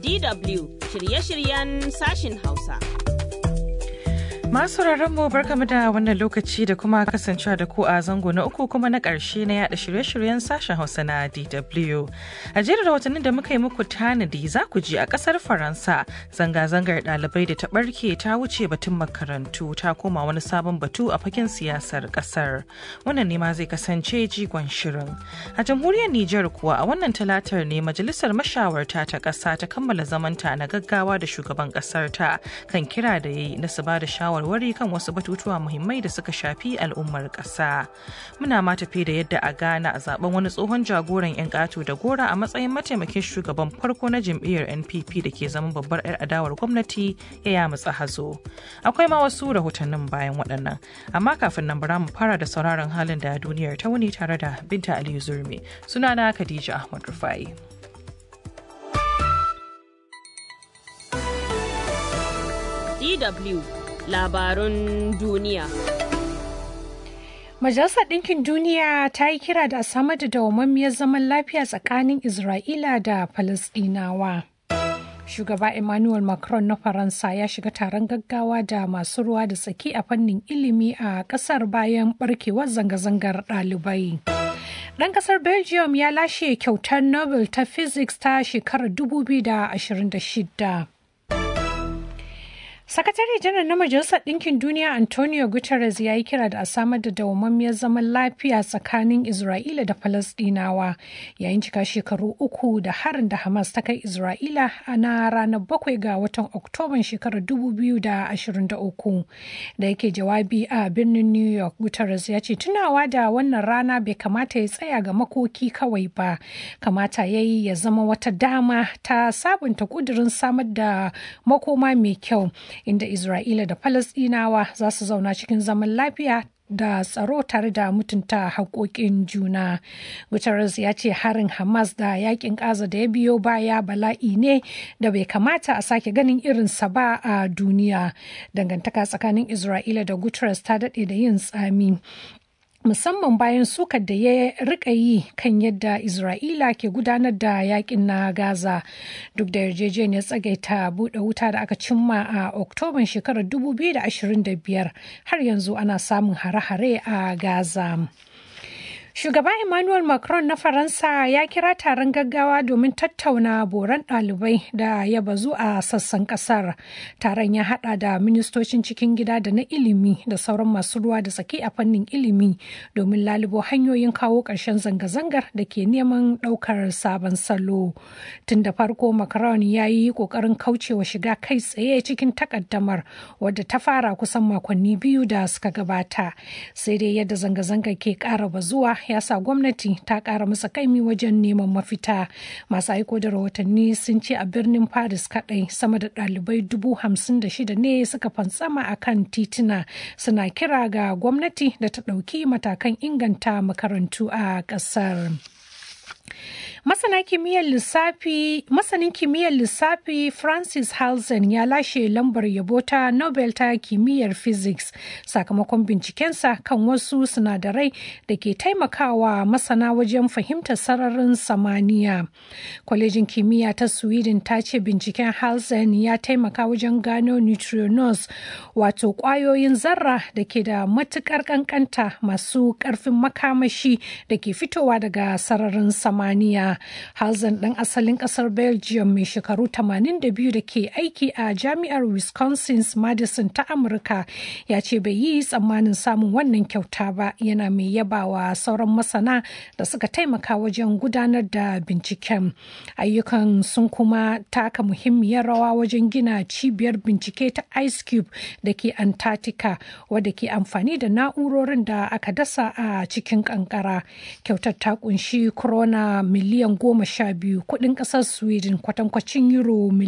DW shirye-shiryen sashin Hausa. Masu mu barkamu da wannan lokaci da kuma kasancewa da ku a zango na uku kuma na ƙarshe na yada shirye-shiryen sashen Hausa na DW. A jerin rahotannin da muka yi muku tanadi za ku ji a ƙasar Faransa zanga-zangar ɗalibai da ta ɓarke ta wuce batun makarantu ta koma wani sabon batu a fagen siyasar ƙasar. Wannan ne ma zai kasance jigon shirin. A jamhuriyar Nijar kuwa a wannan talatar ne majalisar mashawarta ta ƙasa ta kammala zamanta na gaggawa da shugaban ƙasar ta kan kira da yayi na su ba da shawar shawarwari kan wasu batutuwa muhimmai da suka shafi al'ummar ƙasa. Muna ma tafi da yadda a Ghana a zaben wani tsohon jagoran 'yan ƙato da gora a matsayin mataimakin shugaban farko na jam'iyyar NPP da ke zaman babbar 'yar adawar gwamnati ya yamutsa hazo. Akwai ma wasu rahotannin bayan waɗannan. Amma kafin nan bara mu fara da sauraron halin da duniyar ta wuni tare da Binta Aliyu Zurmi. Sunana Khadija Ahmad Rufai. DW labarun duniya. Majalisar Ɗinkin Duniya ta yi kira da a samar da dawwammamiyar zaman lafiya tsakanin Isra'ila da Falasɗinawa. Shugaba Emmanuel Macron na Faransa ya shiga taron gaggawa da masu ruwa da tsaki a fannin ilimi a ƙasar bayan barkewar zanga-zangar ɗalibai. Ɗan ƙasar Belgium ya lashe kyautar Nobel ta Physics ta shekarar 2026. Sakatare janar na Majalisar Ɗinkin Duniya Antonio Guterres ya yi kira da a samar da dawwammamiyar zaman lafiya tsakanin Isra'ila da Falasɗinawa yayin cika shekaru uku da harin da Hamas ta kai Isra'ila na ranar bakwai ga watan Oktoban shekarar 2023 da yake jawabi a birnin New York Guterres ya ce tunawa da wannan rana bai kamata ya tsaya ga makoki kawai ba kamata ya yi ya zama wata dama ta sabunta kudirin samar da makoma mai kyau inda Isra'ila da Falasɗinawa za su zauna cikin zaman lafiya da tsaro tare da mutunta haƙoƙin juna. Guterres ya ce harin Hamas da yakin ƙaza da ya biyo baya bala'i ne da bai kamata a sake ganin irinsa ba a duniya. Dangantaka tsakanin Isra'ila da Guterres ta daɗe da yin tsami. musamman bayan sukar da ya rika yi kan yadda Isra'ila ke gudanar da yakin na Gaza duk da yarjejeniyar tsagaita buɗe wuta da aka cimma a Oktoban shekarar 2025 har yanzu ana samun hare-hare a Gaza. Shugaba Emmanuel Macron na Faransa ya kira taron gaggawa domin tattauna boran ɗalibai da ya bazu a sassan ƙasar. Taron ya haɗa da ministocin cikin gida da na ilimi da sauran masu ruwa da tsaki a fannin ilimi domin lalubo hanyoyin kawo ƙarshen zanga-zangar da ke neman ɗaukar sabon salo. Tun da farko Macron ya yi ƙoƙarin kaucewa shiga kai tsaye cikin takaddamar wadda ta fara kusan makonni biyu da suka gabata. Sai dai yadda zanga-zangar ke ƙara bazuwa ya sa gwamnati ta kara masa kaimi wajen neman mafita masu aiko da rahotanni sun ce a birnin paris kadai sama da dalibai dubu hamsin da shida ne suka fantsama a kan tituna suna kira ga gwamnati da ta ɗauki matakan inganta makarantu a ƙasar. Masana kimiyyar lissafi masanin kimiyyar lissafi Francis Halsen ya lashe lambar yabo ta Nobel ta kimiyyar physics sakamakon bincikensa kan wasu sinadarai da ke taimakawa masana wajen fahimtar sararin samaniya. Kwalejin kimiyya ta Sweden ta ce binciken Halsen ya taimaka wajen gano neutrinos wato kwayoyin zarra da ke da matukar kankanta masu karfin makamashi da ke fitowa daga sararin samaniya. Halzen ɗan asalin ƙasar Belgium mai shekaru 82 da ke aiki a jami'ar Wisconsin's Madison ta Amurka ya ce bai yi tsammanin samun wannan kyauta ba yana mai yabawa sauran masana da suka taimaka wajen gudanar da binciken. Ayyukan sun kuma taka muhimmiyar rawa wajen gina cibiyar bincike ta Ice Cube da ke Antarctica wadda ke amfani da na'urorin da aka dasa a cikin kankara. Kyautar ta kunshi krona miliyan goma sha biyu kudin kasar sweden kwatankwacin euro